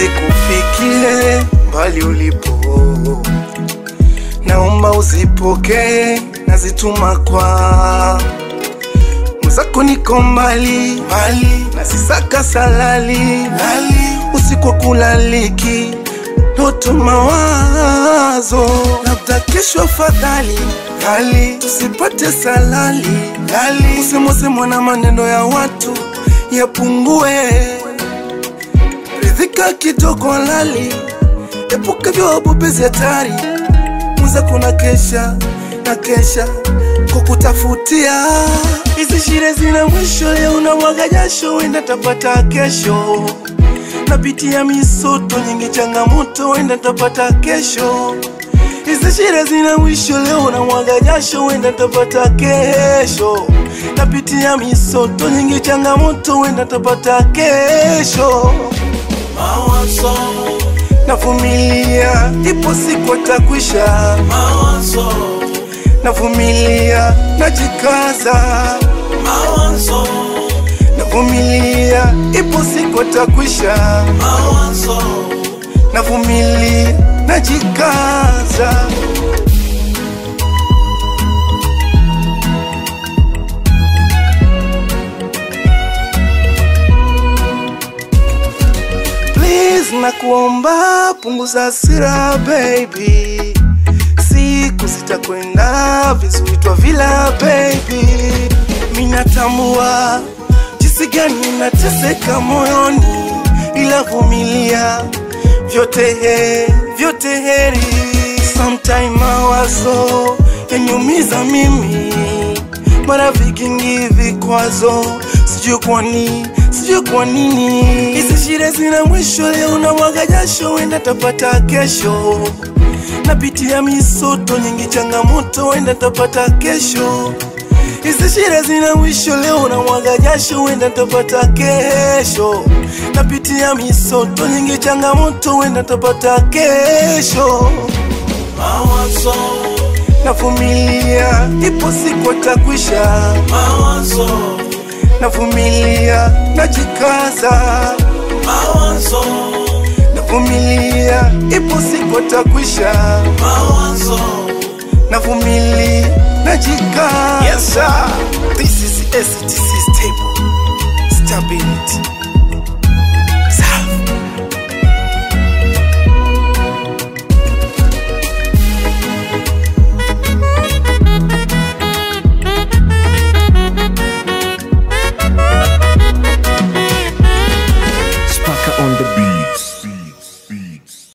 zikufikie mbali ulipo, naomba uzipokee, nazituma kwa mwenzako, niko mbali mbali, nasisaka salali lali, usiku wa kulaliki ndoto mawazo, labda kesho afadhali gali tusipate salali gali, usemwasemwa na maneno ya watu yapungue, ridhika kidogo lali, epuka vyowabobezi hatari, mwenzako na kesha na kesha kukutafutia hizi shire zina mwisho, leo na mwaga jasho, wenda tapata kesho napitia misoto nyingi, changamoto wenda tapata kesho. Hizi shida zina mwisho, leo na mwaga jasho, wenda tapata kesho. Napitia misoto nyingi, changamoto wenda tapata kesho. Mawazo, Navumilia, ipo siku atakwisha. mawazo, Navumilia, najikaza. mawazo, Navumilia, ipo siku atakwisha. mawazo, Navumilia, najikaza. Please nakuomba punguza hasira baby, siku zitakwenda vizuri twa vila baby. Minatambua jinsi gani nateseka moyoni, ila vumilia, vyote he, vyote heri. Sometime mawazo yanyumiza mimi, mara vikingi vikwazo, sijui kwa nini, sijui kwa nini. Hizi shida zina mwisho, leo na mwaga jasho, wenda tapata kesho. Napitia misoto nyingi, changamoto, wenda tapata kesho. Hizi shida zina mwisho, leo na mwaga jasho, wenda tapata kesho. Napitia misoto nyingi, changamoto, wenda tapata kesho. mawazo, Navumilia, ipo siku atakwisha. mawazo, Navumilia, najikaza. mawazo, Navumilia, ipo siku atakwisha. mawazo. Navumilia, najikaza. Yes, sir. This is STC stable. Stability.